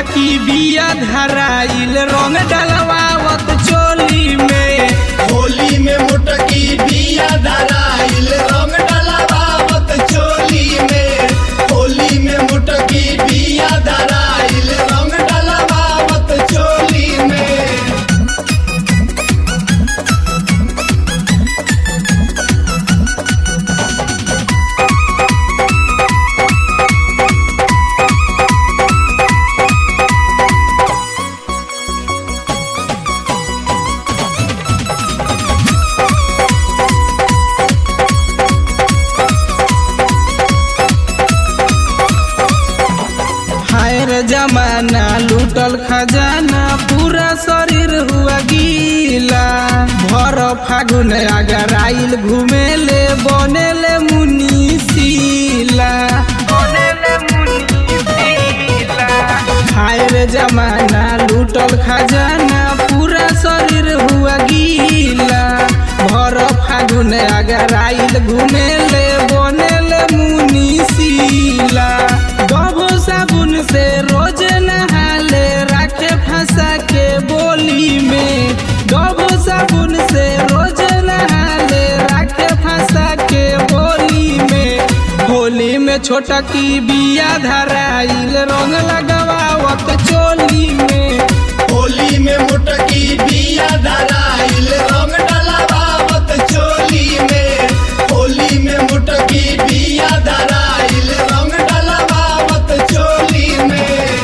मोटकी बिया धराइल रंग डलवावत चोली में होली में मुटकी बिया धराइल रंग डलवावत चोली में होली में मुटकी बिया धराइल रंग डलवावत चोली में हाय रे जमाना लूटल खजाना पूरा शरीर हुआ गीला भर फागुन अगर आइल घूमेले बनेले मुनीसीला हाय रे जमाना लूटल खजाना पूरा शरीर हुआ गीला भर फागुन अगर आइल घूमेले बनेले मुनीसीला गबो साबुन से रोज नहाले राखे फंसा के बोली में गबो साबुन से रोज नहाले राखे फंसा के बोली में होली में छोटा की बिया धराइल रंग लगवावत चोली में होली में मुटकी बिया धराइल रंग डलवावत चोली में होली में मुटकी बिया धराइल रंग डलवावत चोली में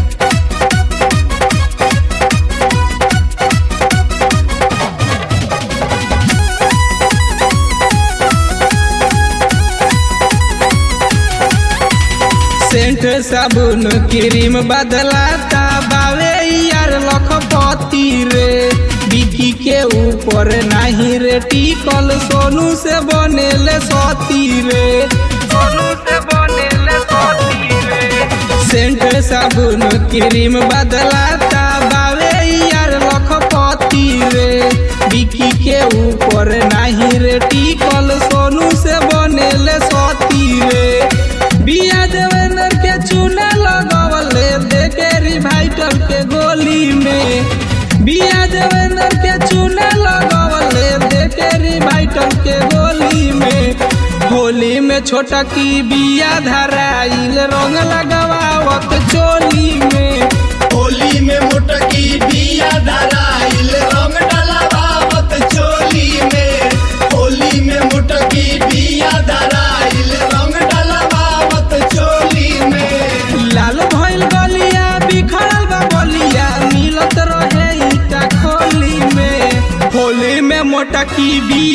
सेंट साबुन क्रीम बदलाता बावे यार लखपति रे बिकी के ऊपर नाही रे टिकल सोनू से बनेले सती रे सोनू से बनेले सती रे सेंट साबुन क्रीम बदलाता बावे यार लखपति रे बिकी के ऊपर नाही रे टिकल सोनू से बनेले सती रे बिया देवेंद्र के चूना लगवले देखे रिवाइटर के गोली में बिया देवेंद्र के चूना लगवले देखे रिवाइटर के गोली में होली में छोटा की बिया धराइल रंग लगवावत चोली में होली में मुटकी बिया धराइल रंग डलवावत चोली में होली में मुटकी बिया धराइल रंग डलवावत चोली में लाल भइल गलिया बिखरल बा बलिया मिलत रहे ईटा खोली में होली में मोटा की बिया